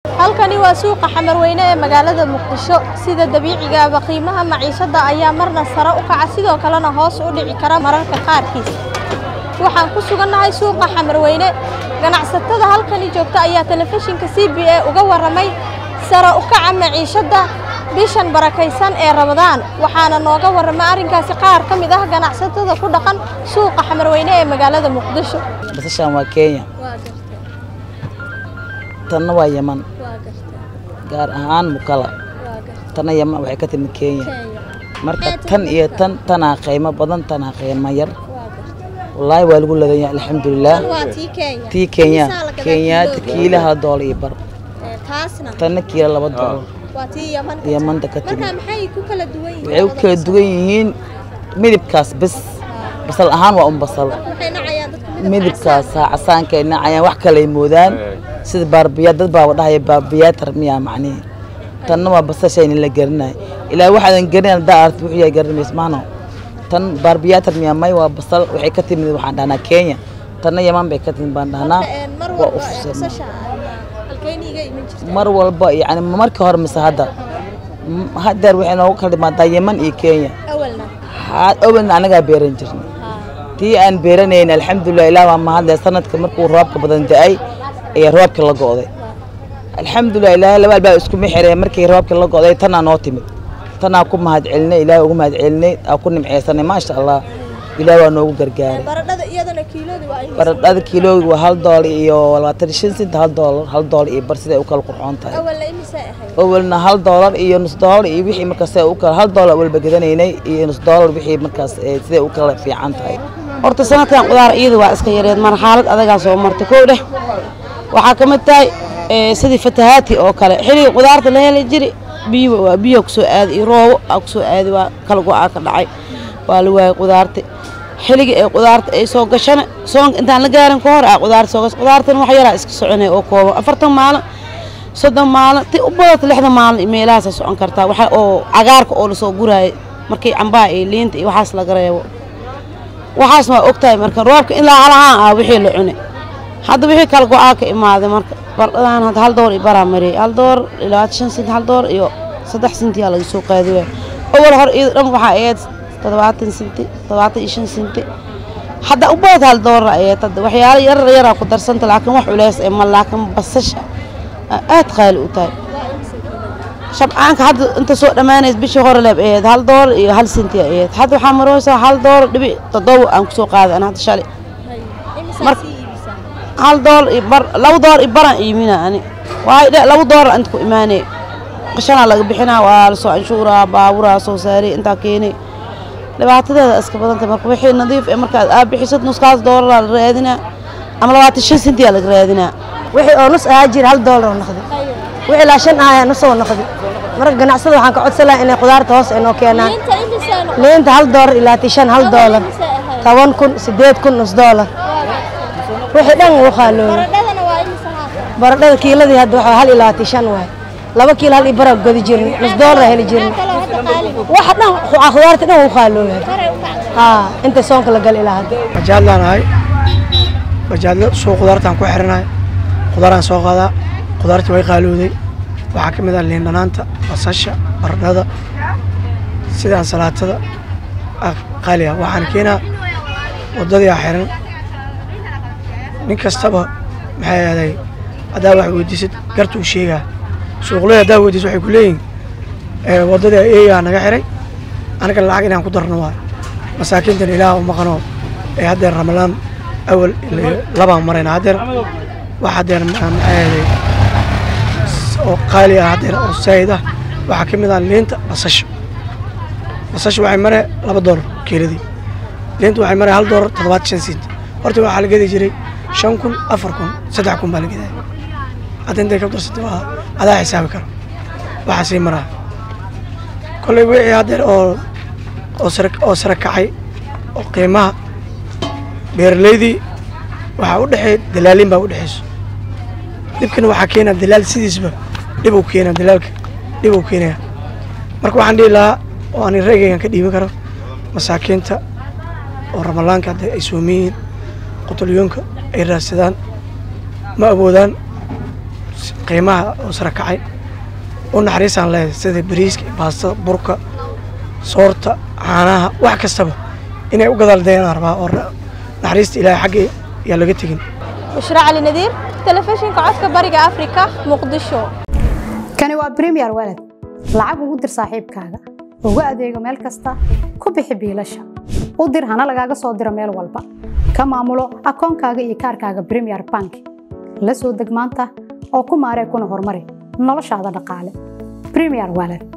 halkani waa suuqa xamarweyne ee magaalada muqdisho sida dabiicigaaba qiimaha maciishada ayaa marna sare u kaca sidoo kalena hoos u dhici kara mararka qaarkiis waxaan ku sugannahay suuqa xamarweyne ganacsatada halkani joogta ayaa telefishinka c b a uga warramay sare u kaca maciishada bishan barakaysan ee ramadaan waxaana nooga warramay arrinkaasi qaar ka mid ah ganacsatada ku dhaqan suuqa xamarweyne ee magaalada muqdisho basashaan waa kenya tanna waa yeman gaar ahaan mukala tanna yeman waxay ka timid kenya marka tan iyo tan tanaa qiimo badan tanaa qiimo yar wallaahi waa lagu ladan yahay alxamdulilaah tii kenya kenyaata kiila hal doolar iyo bar tanna kiila laba doolar yamanta ka timid waxay u kala duwan yihiin midibkaas bes basal ahaan waa un basal midibkaasa casaankay nacayaan wax kaley moodaan sida baarbiyaad dad baa dhahaya baarbiyaatar miyaa macnihi tanna waa basashayna la garinayo ilaa waxaadan garin haddaa aragti wuxuu yahay garinays maano tan baarbiyaatar miyaa may waa basal waxay ka timid waxaan dhahnaa kenya tanna yaman bay ka timid baan dhahnaa waa ufusana mar walba yani markii hore mise hadda haddeer waxay noogu kala dhimaadaa yeman iyo kenya awalna anagaa beeran jirnay tii aan beeranayn alxamdulilah ilaah baa mahadle sanadka markuu roobka badan da-ay ayaa roobka la go'day alxamdulilah ilaahay laba albaa iskuma xireen markii roobka la go'day tanaa noo timid tanaa ku mahad celinay ilaahay ugu mahad celinay aa ku nimceysanay maasha allah ilaah waa noogu gargaaray baradhada kiiloogi waa hal doolar iyo labaatan shan sent hal doolar hal doolar iyo bar siday u kala qurxoon tahay awalna hal doolar iyo nus doolar iyo wixii markaas u kala hal doolar walba gadanaynay iyo nus doolar wixii markaas siday u kala fiican tahay horta sanadkan qudaar iyada waa iska yareed mar xaalad adagaa soo marta kow dheh waxaa ka mid tahay sidii fatahaati oo kale xilliga qudaarta la heli jiri biyo waa biyo kusoo aadi iyo roobo aa kusoo aadi waa kala go-aa ka dhacay waa la waayay qudaarta xilliga ee qudaarta ay soo gashana soonka intaan la gaarin ka hor aa qudaarta soo gasho qudaartan wax yaraa iska soconaya oo kooban afartan maalin soddon maalin ti u badata lixdan maalin meelahaasa socon kartaa waxa oo cagaarka oo lasoo guraayay markii cambaha iyo liinta iyo waxaas laga reebo waxaasna waa ogtahay marka roobka ilaa halahaan ah wixii la cunay hadda wixii kala go-aa ka imaaday marka bardhadan hadda hal door iyo baraa mariyay hal door iyo labaatan shan sent hal door iyo saddex sentiyaa laga soo qaadi waay awal hor iyada dhan waxaa ahayd toddobaatan senti toddobaatan iyo shan senti hadda u badata hal doorar ahayd hadda waxyaalo yarar yaraa ku darsanta laakiin wax culeys ee ma laakiin basasha aad qaali u tahay shabcaanka hadda inta soo dhammaanays bishii hore leeb ahayd hal doolar iyo hal senti ahayd hadda waxaa marooysaa hal doolar dhibic toddoba aan kusoo qaaday an hadda shalay hal doolar iyo bar laba doolar iyo baraan iimina ani waayo dhe laba doolar inta ku imaanay qashanaa laga bixinaa waa lasoo canshuuraa baaburaa soo saaray intaa keenay dhibaatadeeda iska badanta marka wixii nadiif ee markaad aa bixisad nuskaas doolaraa la raadinaa ama labaatan shan sentiyaa laga raadinaa wixii oo nus ahaa jira hal doolar oo noqday wixii ilaa shan ahaa nus oo noqday marka ganacsada waxaan ka codsan lahaa inay qudaarta hoos ay noo keenaan liinta hal doolar ilaa tishan hal doolar toban kun sideed kun nus doolar wixii dhan wuu qaaloobay baradhada kiiladii hadda waxaa hal ilaa tishan waay laba kiilo hal ibara godi jirnay nus doolar heli jirnay waxa dhan khudaarta dhan wuu qaaloobay haa inta soonka la gal ilaa hadda bajaadlaan ahay bajaadla soo qudaartaan ku xiranahay qudaaraan soo qaadaa qudaartii way qaalowday waxaa ka mid ah liin dhanaanta basasha baradhada sida ansalaatada qaali ah waxaan keenaa waddadii aa xiran nin kastaba maxay ahday haddaa wax weydiisad gartuu sheegaa suuqley haddaa weydiis waxay ku leeyihin waddadii eeyaa naga xiray anaga lacag inaan ku darno waay masaakiintan ilaah u maqanoo ee haddeer ramalaan awal labaan marayna haddeer wax haddeer maxay ahday oo qaali ah haddeer oo saayid ah waxaa ka mid ah liinta basasha basasha waxay maree laba doolar kiiladii liinta waxay maree hal doolar toddobaatan shan sent horta waxaa la gedi jiray shan kun afar kun saddex kun baa la gedaya hadda intay ka darsatay waa adaa xisaabi karo waxaa sii maraa kolley wixii haddeer oo oo sare oo sare kacay oo qiimaha beeraleydii waxaa u dhexeey dalaaliin baa u dhexeyso dhibkana waxaa keenaa dalaal sidiisba dhib uu keenaa dalaalka dhib uu keenaya marka waxaan dhihi lahaa oo aan reegaygan ka dhiibin karo masaakiinta oo ramalaanka hadda ay sooman yihiin qutulyoonka ay raadsadaan ma awoodaan qiimaha oo sare kacay u naxariisaan leedahay sida bariiska baastada burka soorta caanaha wax kastaba inay u gadaaldeeyaan rabaa oo naxariista ilaahay xagga yaa laga tegin bushra cali nadiir telefishinka codka bariga afrika muqdisho kani waa premier walad lacag ugu dir saaxiibkaaga ugu adeego meel kasta ku bixi biilasha u dir hana lagaaga soo diro meel walba ka maamulo akoonkaaga iyo kaarkaaga premier bank la soo deg maanta oo ku maaree kuna horumari noloshaada dhaqaale premier walad